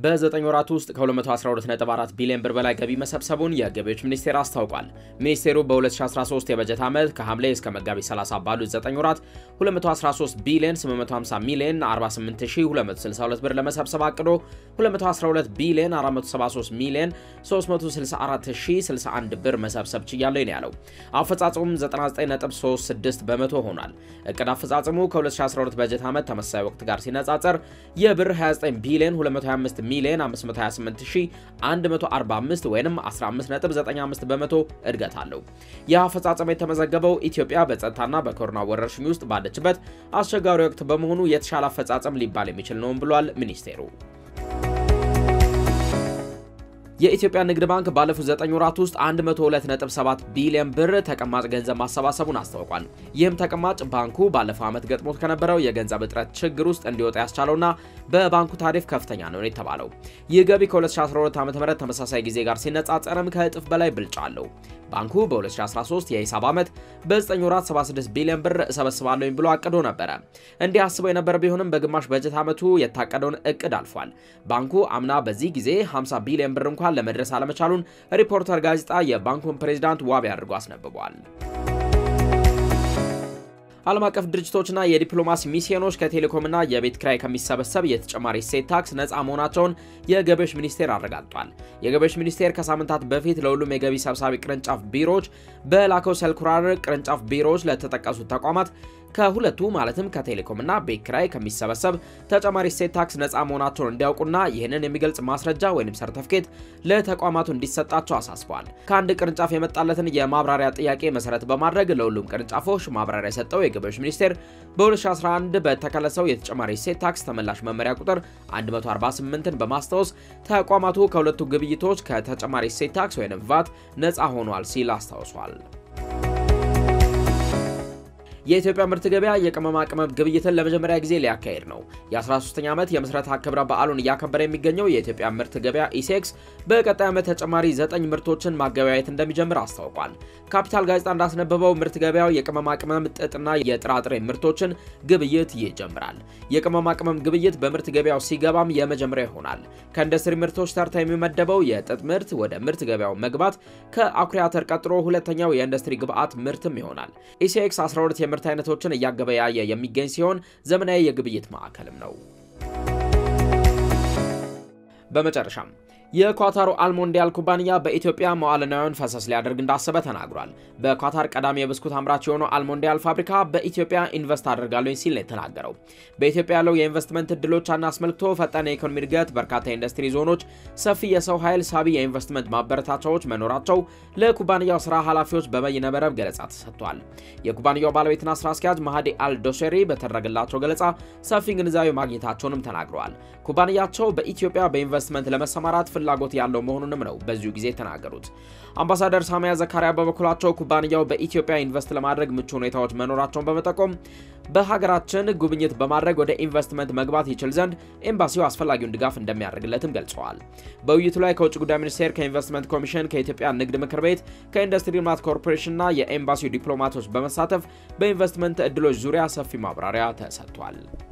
በ9 ወራት ውስጥ ከ212.4 ቢሊዮን ብር በላይ ገቢ መሰብሰቡን የገቢዎች ሚኒስቴር አስታውቋል። ሚኒስቴሩ በ2013 የበጀት ዓመት ከሐምሌ እስከ መጋቢት 30 ባሉት 9 ወራት 213 ቢሊዮን 850 ሚሊዮን 48262 ብር ለመሰብሰብ አቅዶ 212 ቢሊዮን 473 ሚሊዮን 364061 ብር መሰብሰብ ችያለሁ ነው ያለው። አፈጻጸሙም 99.36 በመቶ ሆኗል። እቅድ አፈጻጸሙ ከ2012 በጀት ዓመት ተመሳሳይ ወቅት ጋር ሲነጻጸር የብር 29 ቢሊዮን 225 ሚሊዮን 528145 ወይም 15.95 በመቶ እድገት አለው። ይህ አፈጻጸም የተመዘገበው ኢትዮጵያ በጸጥታና በኮሮና ወረርሽኝ ውስጥ ባለችበት አስቸጋሪ ወቅት በመሆኑ የተሻለ አፈጻጸም ሊባል የሚችል ነውም ብሏል ሚኒስቴሩ። የኢትዮጵያ ንግድ ባንክ ባለፉት 9 ወራት ውስጥ 102.7 ቢሊዮን ብር ተቀማጭ ገንዘብ ማሰባሰቡን አስታውቋል። ይህም ተቀማጭ ባንኩ ባለፈው ዓመት ገጥሞት ከነበረው የገንዘብ እጥረት ችግር ውስጥ እንዲወጣ ያስቻለውና በባንኩ ታሪፍ ከፍተኛ ነው የተባለው። ይህ ገቢ ከ2012 ዓ.ም ተመሳሳይ ጊዜ ጋር ሲነጻጸርም ከእጥፍ በላይ ብልጫ አለው። ባንኩ በ2013 የሂሳብ ዓመት በ9 ወራት 76 ቢሊዮን ብር እሰበስባለሁ ብሎ አቅዶ ነበረ። እንዲህ አስበው የነበረ ቢሆንም በግማሽ በጀት ዓመቱ የታቀደውን እቅድ አልፏል። ባንኩ አምና በዚህ ጊዜ 50 ቢሊዮን ብር እንኳን ለመድረስ አለመቻሉን ሪፖርተር ጋዜጣ የባንኩን ፕሬዚዳንት ዋቢ አድርጎ አስነብቧል። ዓለም አቀፍ ድርጅቶችና የዲፕሎማሲ ሚስዮኖች ከቴሌኮምና የቤት ክራይ ከሚሰበሰብ የተጨማሪ እሴት ታክስ ነፃ መሆናቸውን የገቢዎች ሚኒስቴር አረጋግጧል። የገቢዎች ሚኒስቴር ከሳምንታት በፊት ለሁሉም የገቢ ሰብሳቢ ቅርንጫፍ ቢሮዎች በላከው ሰልኩላር ቅርንጫፍ ቢሮዎች ለተጠቀሱት ተቋማት ከሁለቱ ማለትም ከቴሌኮምና ቤት ክራይ ከሚሰበሰብ ተጨማሪ እሴት ታክስ ነፃ መሆናቸውን እንዲያውቁና ይህንን የሚገልጽ ማስረጃ ወይም ሰርተፍኬት ለተቋማቱ እንዲሰጣቸው አሳስበዋል። ከአንድ ቅርንጫፍ የመጣለትን የማብራሪያ ጥያቄ መሰረት በማድረግ ለሁሉም ቅርንጫፎች ማብራሪያ የሰጠው የገቢዎች ሚኒስቴር በ2011 በተከለሰው የተጨማሪ እሴት ታክስ ተመላሽ መመሪያ ቁጥር 148ን በማስታወስ ተቋማቱ ከሁለቱ ግብይቶች ከተጨማሪ እሴት ታክስ ወይም ቫት ነፃ ሆኗል ሲል አስታውሷል። የኢትዮጵያ ምርት ገበያ የቅመማ ቅመም ግብይትን ለመጀመሪያ ጊዜ ሊያካሄድ ነው። የ13ኛ ዓመት የምስረታ ክብረ በዓሉን እያከበረ የሚገኘው የኢትዮጵያ ምርት ገበያ ኢሴክስ በቀጣይ ዓመት ተጨማሪ ዘጠኝ ምርቶችን ማገበያየት እንደሚጀምር አስታውቋል። ካፒታል ጋዜጣ እንዳስነበበው ምርት ገበያው የቅመማ ቅመም፣ ጥጥና የጥራጥሬ ምርቶችን ግብይት ይጀምራል። የቅመማ ቅመም ግብይት በምርት ገበያው ሲገባም የመጀመሪያ ይሆናል። ከኢንዱስትሪ ምርቶች ተርታ የሚመደበው የጥጥ ምርት ወደ ምርት ገበያው መግባት ከአኩሪ አተር ቀጥሎ ሁለተኛው የኢንዱስትሪ ግብዓት ምርትም ይሆናል። ኢሴክስ 12 የምርት አይነቶችን እያገበያየ የሚገኝ ሲሆን ዘመናዊ የግብይት ማዕከልም ነው። በመጨረሻም የኳታሩ አልሞንዲያል ኩባንያ በኢትዮጵያ መዋዕለ ንዋዩን ፈሰስ ሊያደርግ እንዳሰበ ተናግሯል። በኳታር ቀዳሚ የብስኩት አምራች የሆነው አልሞንዲያል ፋብሪካ በኢትዮጵያ ኢንቨስት አድርጋለሁ ሲል ነው የተናገረው። በኢትዮጵያ ያለው የኢንቨስትመንት እድሎችን አስመልክቶ ፈጣን የኢኮኖሚ እድገት፣ በርካታ የኢንዱስትሪ ዞኖች፣ ሰፊ የሰው ኃይል፣ ሳቢ የኢንቨስትመንት ማበረታቻዎች መኖራቸው ለኩባንያው ስራ ኃላፊዎች በበይነ መረብ ገለጻ ተሰጥቷል። የኩባንያው ባለቤትና ስራ አስኪያጅ ማሃዲ አልዶሴሪ በተደረገላቸው ገለጻ ሰፊ ግንዛቤ ማግኘታቸውንም ተናግረዋል። ኩባንያቸው በኢትዮጵያ በኢንቨስትመንት ለመሰማራት ፍላጎት ያለው መሆኑንም ነው በዚሁ ጊዜ የተናገሩት። አምባሳደር ሳሚያ ዘካሪያ በበኩላቸው ኩባንያው በኢትዮጵያ ኢንቨስት ለማድረግ ምቹ ሁኔታዎች መኖራቸውን በመጠቆም በሀገራችን ጉብኝት በማድረግ ወደ ኢንቨስትመንት መግባት ይችል ዘንድ ኤምባሲው አስፈላጊውን ድጋፍ እንደሚያደርግለትም ገልጸዋል። በውይይቱ ላይ ከውጭ ጉዳይ ሚኒስቴር፣ ከኢንቨስትመንት ኮሚሽን፣ ከኢትዮጵያ ንግድ ምክር ቤት፣ ከኢንዱስትሪ ልማት ኮርፖሬሽንና የኤምባሲው ዲፕሎማቶች በመሳተፍ በኢንቨስትመንት እድሎች ዙሪያ ሰፊ ማብራሪያ ተሰጥቷል።